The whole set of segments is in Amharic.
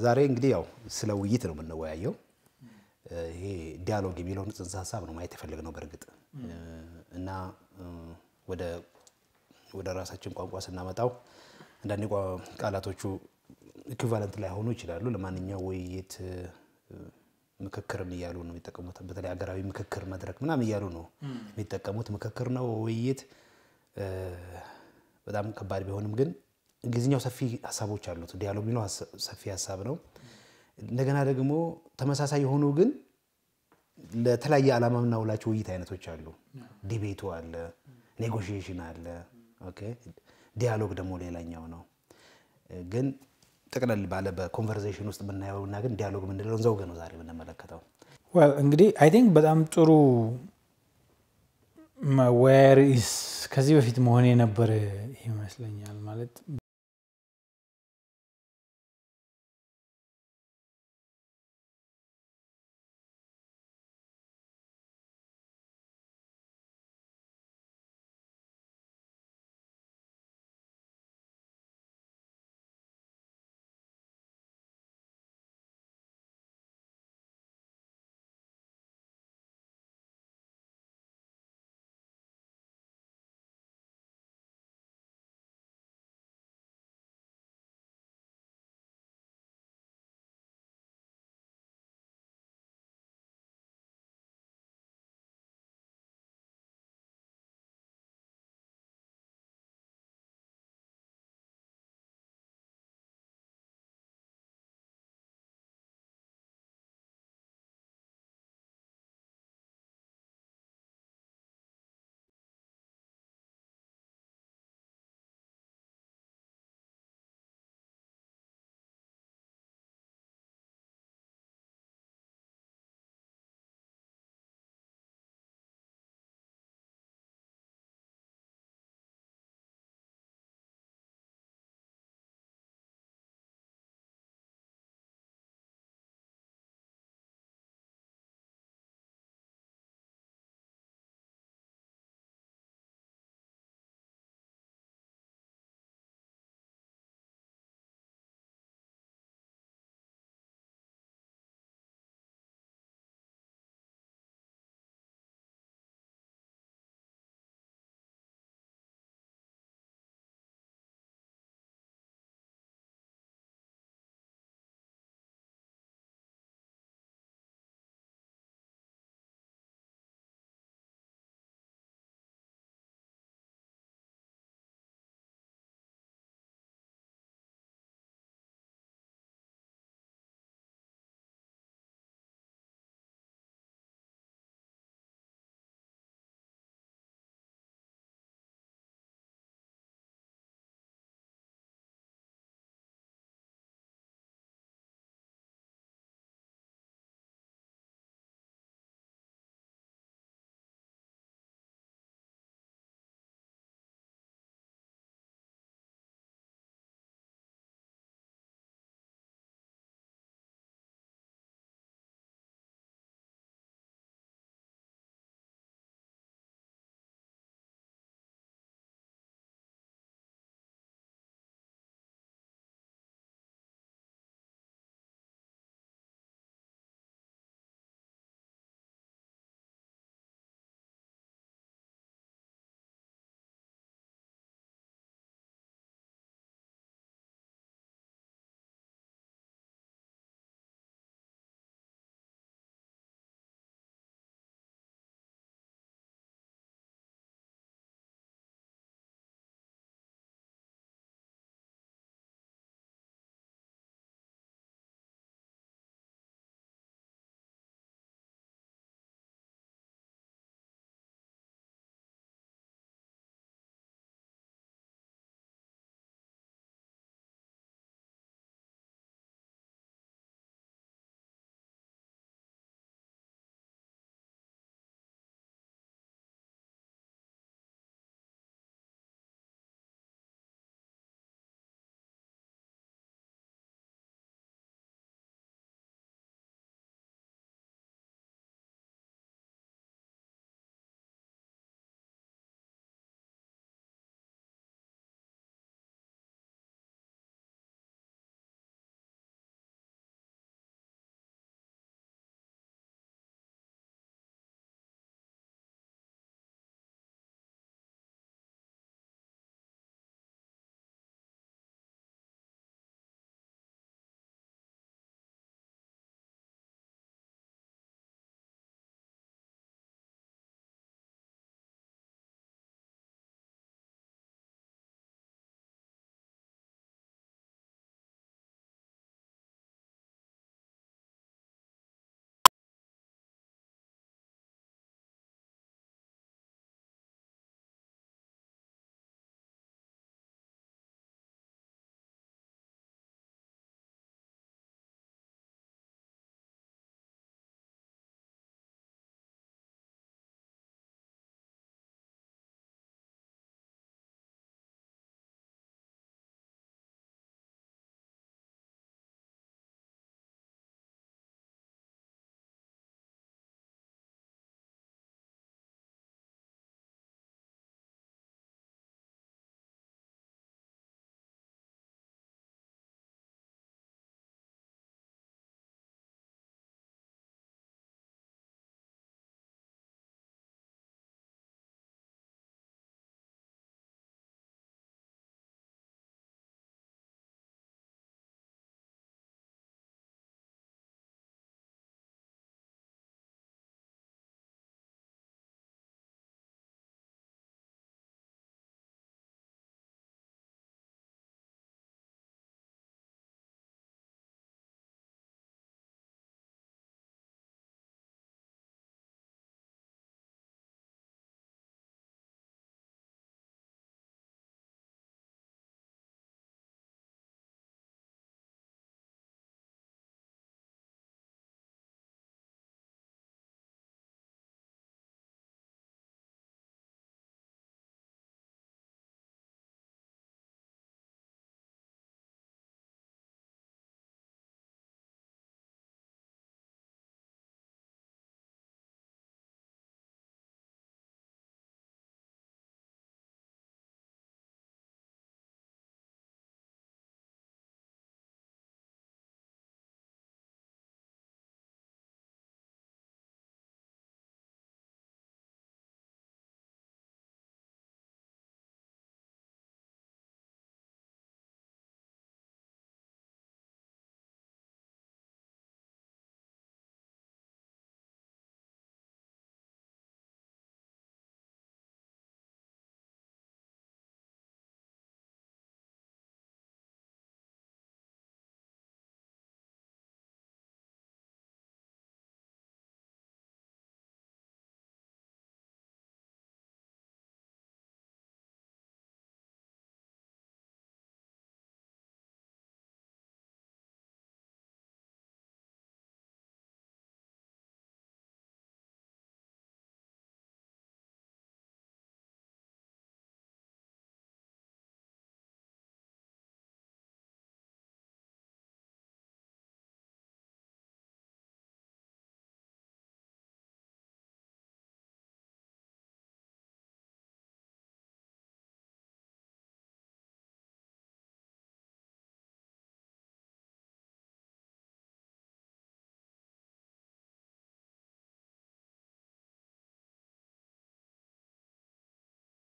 ዛሬ እንግዲህ ያው ስለ ውይይት ነው የምንወያየው። ይሄ ዲያሎግ የሚለውን ጽንሰ ሀሳብ ነው ማየት የፈለግነው በእርግጥ እና ወደ ወደ ራሳችን ቋንቋ ስናመጣው አንዳንድ ቃላቶቹ ኢኩቫለንት ላይ ሆኑ ይችላሉ። ለማንኛው ውይይት ምክክርም እያሉ ነው የሚጠቀሙት። በተለይ ሀገራዊ ምክክር መድረክ ምናምን እያሉ ነው የሚጠቀሙት። ምክክር ነው ውይይት በጣም ከባድ ቢሆንም ግን እንግሊዝኛው ሰፊ ሀሳቦች አሉት። ዲያሎግ የሚለው ሰፊ ሀሳብ ነው። እንደገና ደግሞ ተመሳሳይ የሆኑ ግን ለተለያየ ዓላማ የምናውላቸው ውይይት አይነቶች አሉ። ዲቤቱ አለ፣ ኔጎሽዬሽን አለ። ኦኬ ዲያሎግ ደግሞ ሌላኛው ነው። ግን ጠቅለል ባለ በኮንቨርሴሽን ውስጥ የምናየውና ግን ዲያሎግ የምንለው ዘውግ ነው ዛሬ የምንመለከተው። እንግዲህ አይ ቲንክ በጣም ጥሩ መወያያ ርዕስ ከዚህ በፊት መሆን የነበረ ይመስለኛል ማለት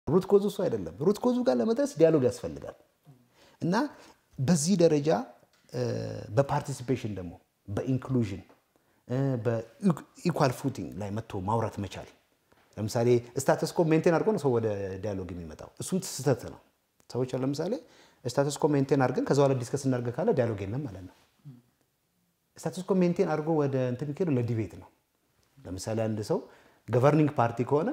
ሩት ኮዙ እሱ አይደለም። ሩት ኮዙ ጋር ለመድረስ ዲያሎግ ያስፈልጋል እና በዚህ ደረጃ በፓርቲሲፔሽን ደግሞ በኢንክሉዥን በኢኳል ፉቲንግ ላይ መጥቶ ማውራት መቻል። ለምሳሌ ስታተስ ኮ ሜንቴን አድርጎ ነው ሰው ወደ ዲያሎግ የሚመጣው። እሱም ስህተት ነው። ሰዎች ለምሳሌ ስታተስ ኮ ሜንቴን አድርገን ከዛ በኋላ ዲስከስ እናድርገ ካለ ዲያሎግ የለም ማለት ነው። ስታተስ ኮ ሜንቴን አድርጎ ወደ እንትን የሚካሄደው ለዲቤት ነው። ለምሳሌ አንድ ሰው ገቨርኒንግ ፓርቲ ከሆነ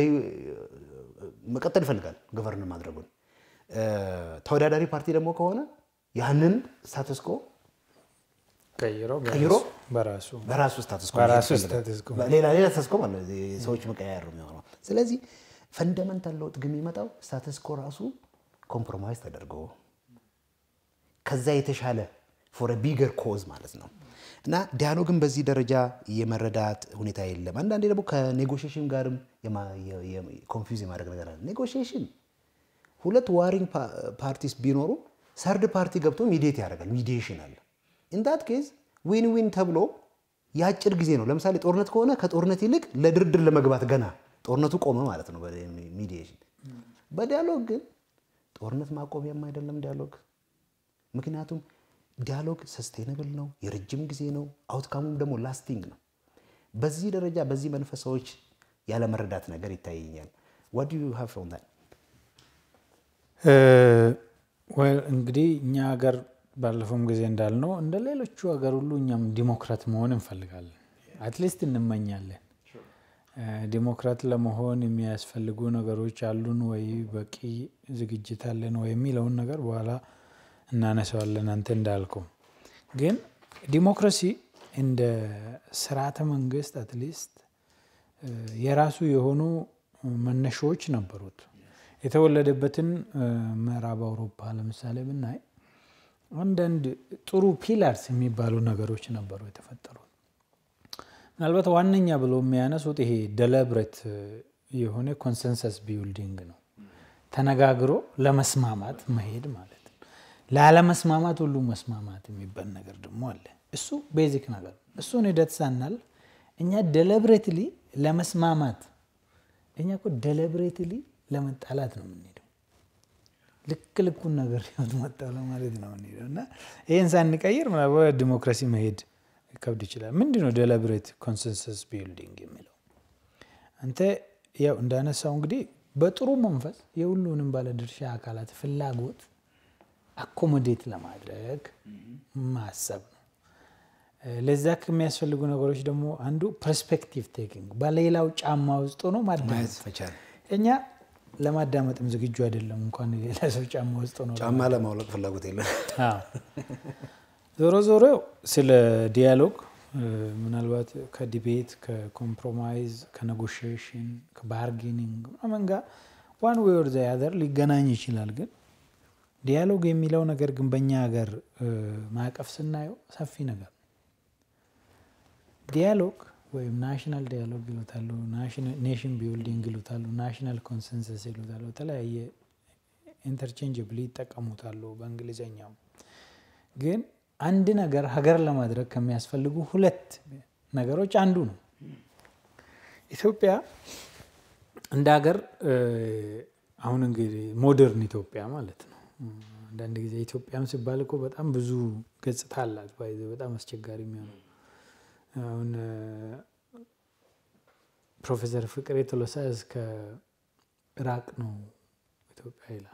መቀጠል ይፈልጋል ገቨርን ማድረጉን። ተወዳዳሪ ፓርቲ ደግሞ ከሆነ ያንን ስታተስ ኮ ቀይሮ ቀይሮ በራሱ በራሱ ስታተስ ኮ በራሱ ይፈልጋል። ስታተስ ኮ ሌላ ሌላ ስታተስ ኮ ማለት ነው፣ ሰዎች መቀያየር ነው የሚሆነው። ስለዚህ ፈንደመንታል ለውጥ ግን የሚመጣው ስታተስ ኮ ራሱ ኮምፕሮማይዝ ተደርጎ ከዛ የተሻለ ፎር ቢገር ኮዝ ማለት ነው። እና ዲያሎግን በዚህ ደረጃ የመረዳት ሁኔታ የለም። አንዳንዴ ደግሞ ከኔጎሽሽን ጋርም ኮንፊውዝ የማድረግ ነገር አለ። ኔጎሽሽን ሁለት ዋሪንግ ፓርቲስ ቢኖሩ ሰርድ ፓርቲ ገብቶ ሚዲየት ያደርጋል። ሚዲዬሽን አለ። ኢንዳት ኬዝ ዊን ዊን ተብሎ የአጭር ጊዜ ነው። ለምሳሌ ጦርነት ከሆነ ከጦርነት ይልቅ ለድርድር ለመግባት ገና ጦርነቱ ቆመ ማለት ነው ሚዲዬሽን። በዲያሎግ ግን ጦርነት ማቆሚያም አይደለም ዲያሎግ። ምክንያቱም ዲያሎግ ሰስቴነብል ነው፣ የረጅም ጊዜ ነው፣ አውትካሙም ደግሞ ላስቲንግ ነው። በዚህ ደረጃ በዚህ መንፈስ ሰዎች ያለመረዳት ነገር ይታየኛል። ዋት ዱ ዩ ሃቭ ፍሮም ዛት? እንግዲህ እኛ ሀገር ባለፈውም ጊዜ እንዳልነው እንደ ሌሎቹ ሀገር ሁሉ እኛም ዲሞክራት መሆን እንፈልጋለን። አትሊስት እንመኛለን። ዲሞክራት ለመሆን የሚያስፈልጉ ነገሮች አሉን ወይ፣ በቂ ዝግጅት አለን ወይ የሚለውን ነገር በኋላ እናነሳዋለን። አንተ እንዳልከው ግን ዲሞክራሲ እንደ ስርዓተ መንግስት አትሊስት የራሱ የሆኑ መነሻዎች ነበሩት። የተወለደበትን ምዕራብ አውሮፓ ለምሳሌ ብናይ አንዳንድ ጥሩ ፒላርስ የሚባሉ ነገሮች ነበሩ የተፈጠሩት። ምናልባት ዋነኛ ብሎ የሚያነሱት ይሄ ደለብረት የሆነ ኮንሰንሰስ ቢልዲንግ ነው። ተነጋግሮ ለመስማማት መሄድ ማለት ነው። ላለመስማማት ሁሉ መስማማት የሚባል ነገር ደግሞ አለ። እሱ ቤዚክ ነገር ነው። እሱን ሂደት ሳናልፍ እኛ ደለብሬትሊ ለመስማማት እኛ እኮ ደለብሬትሊ ለመጣላት ነው የምንሄደው። ልክ ልኩን ነገር ህይወት መጣለ ማለት ነው የምንሄደው እና ይህን ሳንቀይር ምናልባት ዲሞክራሲ መሄድ ይከብድ ይችላል። ምንድን ነው ደለብሬት ኮንሰንሰስ ቢልዲንግ የሚለው? አንተ ያው እንዳነሳው እንግዲህ በጥሩ መንፈስ የሁሉንም ባለድርሻ አካላት ፍላጎት አኮሞዴት ለማድረግ ማሰብ ነው። ለዛ ከሚያስፈልጉ ነገሮች ደግሞ አንዱ ፐርስፔክቲቭ ቴኪንግ፣ በሌላው ጫማ ውስጥ ሆኖ ማዳመጥ። መቻል እኛ ለማዳመጥም ዝግጁ አይደለም፣ እንኳን ሌላ ሰው ጫማ ውስጥ ሆኖ ጫማ ለማውለቅ ፍላጎት የለም። አዎ። ዞሮ ዞሮ ስለ ዲያሎግ ምናልባት ከዲቤት ከኮምፕሮማይዝ ከኔጎሽዬሽን ከባርጌኒንግ ምናምን ጋር ዋን ዌይ ኦር ዘ አዘር ሊገናኝ ይችላል። ግን ዲያሎግ የሚለው ነገር ግን በእኛ ሀገር ማዕቀፍ ስናየው ሰፊ ነገር ነው። ዲያሎግ ወይም ናሽናል ዲያሎግ ይሉታሉ፣ ኔሽን ቢልዲንግ ይሉታሉ፣ ናሽናል ኮንሰንሰስ ይሉታሉ። የተለያየ ኢንተርቼንጅብሊ ይጠቀሙታሉ በእንግሊዝኛው ግን አንድ ነገር ሀገር ለማድረግ ከሚያስፈልጉ ሁለት ነገሮች አንዱ ነው። ኢትዮጵያ እንደ ሀገር አሁን እንግዲህ ሞደርን ኢትዮጵያ ማለት ነው። አንዳንድ ጊዜ ኢትዮጵያም ሲባል እኮ በጣም ብዙ ገጽታ አላት። ባይዘ በጣም አስቸጋሪ የሚሆነው አሁን ፕሮፌሰር ፍቅሬ ቶሎሳ እስከ ኢራቅ ነው ኢትዮጵያ ይላል።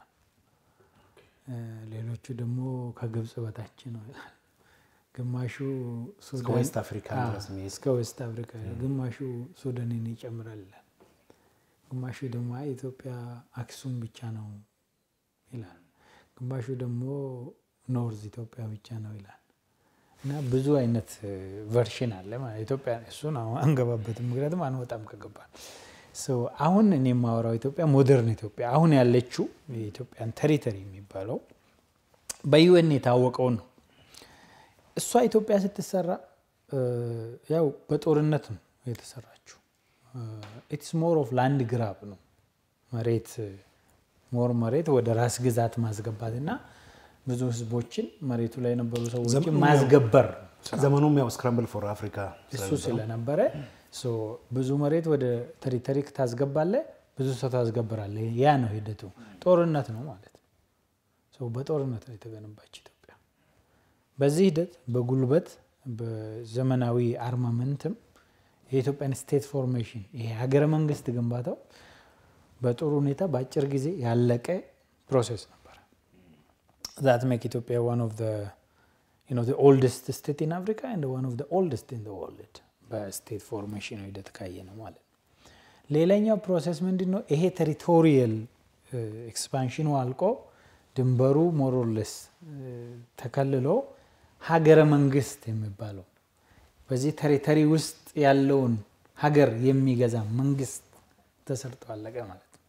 ሌሎቹ ደግሞ ከግብፅ በታች ነው ይላል። ግማሹ እስከ ዌስት አፍሪካ ድረስ የሚሄድ እስከ ዌስት አፍሪካ፣ ግማሹ ሱዳንን ይጨምራል ይላል። ግማሹ ደግሞ አይ ኢትዮጵያ አክሱም ብቻ ነው ይላል። ግማሹ ደግሞ ኖርዝ ኢትዮጵያ ብቻ ነው ይላል። እና ብዙ አይነት ቨርሽን አለ ማለት ኢትዮጵያ። እሱን አንገባበትም፣ ምክንያቱም አንወጣም ከገባን አሁን እኔ የማወራው ኢትዮጵያ ሞደርን ኢትዮጵያ አሁን ያለችው የኢትዮጵያን ቴሪተሪ የሚባለው በዩኤን የታወቀውን ነው። እሷ ኢትዮጵያ ስትሰራ ያው በጦርነት ነው የተሰራችው። ኢትስ ሞር ኦፍ ላንድ ግራብ ነው መሬት ሞር መሬት ወደ ራስ ግዛት ማስገባት እና ብዙ ህዝቦችን መሬቱ ላይ የነበሩ ሰዎችን ማስገበር ነው። ዘመኑም ያው ስክራምብል ፎር አፍሪካ እሱ ስለነበረ ብዙ መሬት ወደ ቴሪተሪ ታስገባለ፣ ብዙ ሰው ታስገብራለህ። ያ ነው ሂደቱ። ጦርነት ነው ማለት ነው። ሰው በጦርነት ነው የተገነባች ኢትዮጵያ። በዚህ ሂደት በጉልበት በዘመናዊ አርማመንትም የኢትዮጵያን ስቴት ፎርሜሽን ይሄ ሀገረ መንግስት ግንባታው በጥሩ ሁኔታ በአጭር ጊዜ ያለቀ ፕሮሴስ ነበረ። ዛት ሜክ ኢትዮጵያ ዋን ኦፍ ኦልደስት ስቴት ኢን አፍሪካ ኤንድ ዋን ኦፍ ኦልደስት ኢን ወርልድ በስቴት ፎርሜሽን ሂደት ካየ ነው ማለት ነው። ሌላኛው ፕሮሴስ ምንድን ነው? ይሄ ቴሪቶሪየል ኤክስፓንሽኑ አልቆ ድንበሩ ሞሮለስ ተከልሎ ሀገረ መንግስት የሚባለው በዚህ ቴሪተሪ ውስጥ ያለውን ሀገር የሚገዛ መንግስት ተሰርቶ አለቀ ማለት ነው።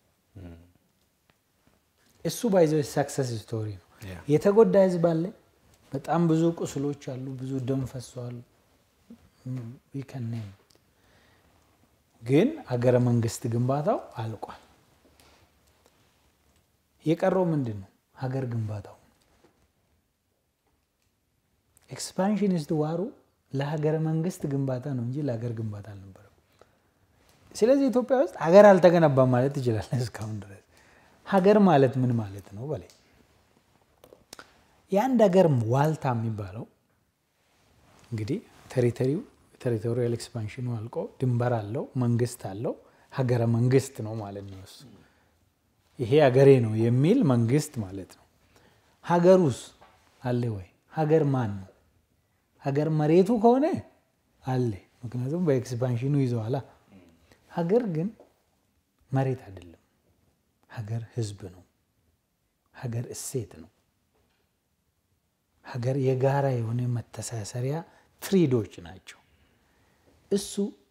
እሱ ባይዘው ሰክሰስ ስቶሪ ነው። የተጎዳ ህዝብ አለ። በጣም ብዙ ቁስሎች አሉ። ብዙ ደም ፈሷል። ይከነም ግን ሀገረ መንግስት ግንባታው አልቋል። የቀረው ምንድን ነው? ሀገር ግንባታው ኤክስፓንሽኒስት ዋሩ ለሀገረ መንግስት ግንባታ ነው እንጂ ለሀገር ግንባታ አልነበረም። ስለዚህ ኢትዮጵያ ውስጥ ሀገር አልተገነባም ማለት ትችላለህ። እስካሁን ድረስ ሀገር ማለት ምን ማለት ነው በላይ የአንድ ሀገር ዋልታ የሚባለው እንግዲህ ቴሪቶሪው ቴሪቶሪያል ኤክስፓንሽኑ አልቆ ድንበር አለው፣ መንግስት አለው፣ ሀገረ መንግስት ነው ማለት ነው። እሱ ይሄ ሀገሬ ነው የሚል መንግስት ማለት ነው። ሀገሩስ አለ ወይ? ሀገር ማን ነው? ሀገር መሬቱ ከሆነ አለ፣ ምክንያቱም በኤክስፓንሽኑ ይዘዋላ። ሀገር ግን መሬት አይደለም። ሀገር ህዝብ ነው። ሀገር እሴት ነው። ሀገር የጋራ የሆነ መተሳሰሪያ ትሪዶች ናቸው። እሱ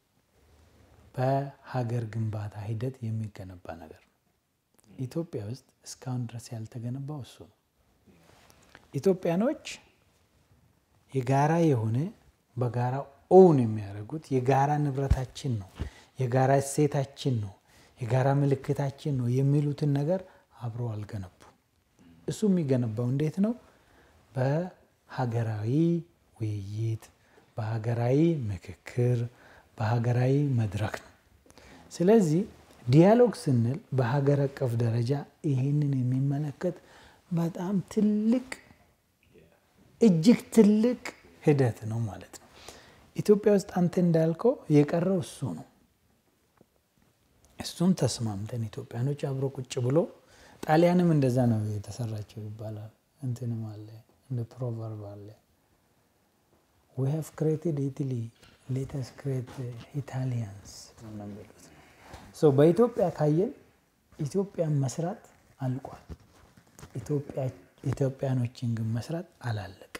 በሀገር ግንባታ ሂደት የሚገነባ ነገር ነው። ኢትዮጵያ ውስጥ እስካሁን ድረስ ያልተገነባው እሱ ነው። ኢትዮጵያኖች የጋራ የሆነ በጋራ ኦውን የሚያደርጉት የጋራ ንብረታችን ነው፣ የጋራ እሴታችን ነው፣ የጋራ ምልክታችን ነው የሚሉትን ነገር አብረው አልገነቡ። እሱ የሚገነባው እንዴት ነው? በሀገራዊ ውይይት፣ በሀገራዊ ምክክር፣ በሀገራዊ መድረክ ነው። ስለዚህ ዲያሎግ ስንል በሀገር አቀፍ ደረጃ ይህንን የሚመለከት በጣም ትልቅ እጅግ ትልቅ ሂደት ነው ማለት ነው። ኢትዮጵያ ውስጥ አንተ እንዳልከው የቀረው እሱ ነው። እሱም ተስማምተን ኢትዮጵያኖች አብሮ ቁጭ ብሎ ጣሊያንም እንደዛ ነው የተሰራቸው ይባላል። እንትንም አለ እንደ ፕሮቨርብ አለ ዊ ሃቭ ክሬትድ ኢትሊ ሌተስ ክሬት ኢታሊያንስ ነው የሚሉት። በኢትዮጵያ ካየን ኢትዮጵያን መስራት አልቋል። ኢትዮጵያኖችን ግን መስራት አላለብን።